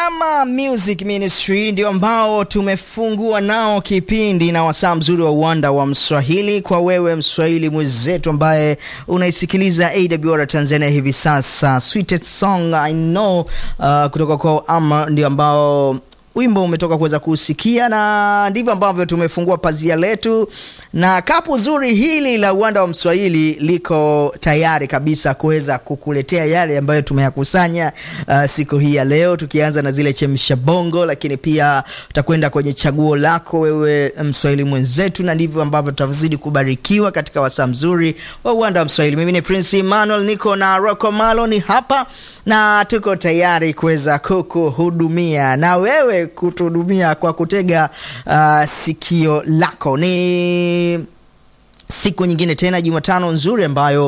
Rama Music Ministry ndio ambao tumefungua nao kipindi na wasaa mzuri wa uwanda wa Mswahili kwa wewe Mswahili mwenzetu ambaye unaisikiliza AWR Tanzania hivi sasa. Sweetest song I know uh, kutoka kwa Ama ndio ambao wimbo umetoka kuweza kusikia, na ndivyo ambavyo tumefungua pazia letu, na kapu zuri hili la uwanda wa Mswahili liko tayari kabisa kuweza kukuletea yale ambayo tumeyakusanya uh, siku hii ya leo, tukianza na zile chemsha bongo, lakini pia tutakwenda kwenye chaguo lako wewe Mswahili mwenzetu, na ndivyo ambavyo tutazidi kubarikiwa katika wasaa mzuri wa uwanda wa Mswahili. Mimi ni Prince Emmanuel, niko na Rocco Maloni hapa na tuko tayari kuweza kukuhudumia na wewe kutuhudumia kwa kutega uh, sikio lako. Ni siku nyingine tena, Jumatano nzuri ambayo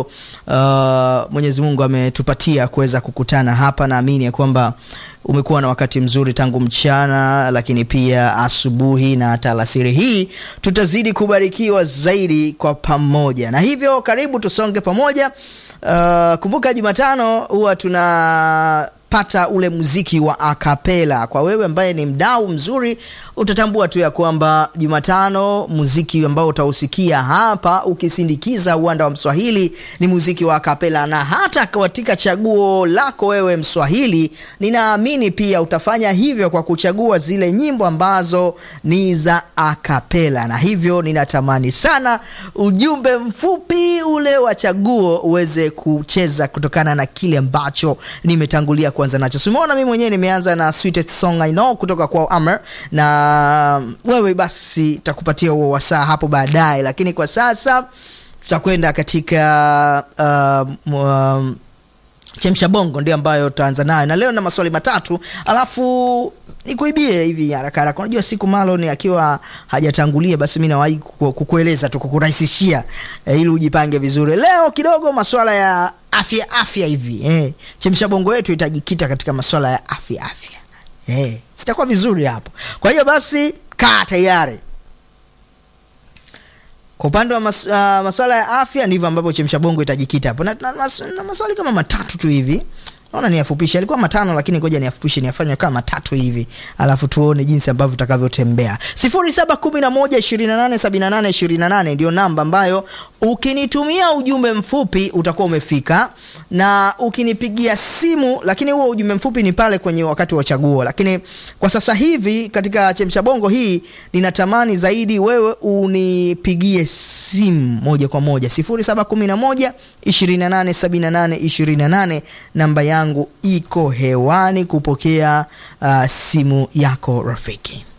uh, Mwenyezi Mungu ametupatia kuweza kukutana hapa. Naamini ya kwamba umekuwa na wakati mzuri tangu mchana, lakini pia asubuhi na hata alasiri hii tutazidi kubarikiwa zaidi kwa pamoja, na hivyo karibu tusonge pamoja. Uh, kumbuka Jumatano huwa tunapata ule muziki wa akapela. Kwa wewe ambaye ni mdau mzuri, utatambua tu ya kwamba Jumatano muziki ambao utausikia hapa ukisindikiza uwanda wa Mswahili ni muziki wa akapela, na hata katika chaguo lako wewe Mswahili, ninaamini pia utafanya hivyo kwa kuchagua zile nyimbo ambazo ni za akapela, na hivyo ninatamani sana ujumbe mfupi ule wa chaguo uweze kucheza kutokana na kile ambacho nimetangulia kuanza nacho. Simeona mimi mwenyewe nimeanza na Sweetest Song I Know kutoka kwa Amer, na wewe basi takupatia huo wasaa hapo baadaye, lakini kwa sasa tutakwenda katika uh, um, chemsha bongo ndio ambayo tutaanza nayo, na leo na maswali matatu, alafu nikuibie hivi haraka haraka. Unajua siku Malon akiwa hajatangulia, basi mimi nawahi kukueleza tu, kukurahisishia eh, ili ujipange vizuri. Leo kidogo maswala ya afya afya hivi eh, chemsha bongo yetu itajikita katika maswala ya afya afya eh, sitakuwa vizuri hapo. Kwa hiyo basi kaa tayari. Kwa upande wa mas, uh, maswala ya afya ndivyo ambapo chemsha bongo itajikita hapo na, na, na, na maswali kama matatu tu hivi naona niyafupishe, alikuwa matano lakini ngoja niyafupishe niyafanye kama matatu hivi, alafu tuone jinsi ambavyo tutakavyotembea. 0711287828 ndio namba ambayo ukinitumia ujumbe mfupi utakuwa umefika, na ukinipigia simu, lakini huo ujumbe mfupi ni pale kwenye wakati wa chaguo. Lakini kwa sasa hivi katika chemsha bongo hii ninatamani zaidi wewe unipigie simu moja kwa moja 0711287828 namba yangu iko hewani kupokea uh, simu yako rafiki.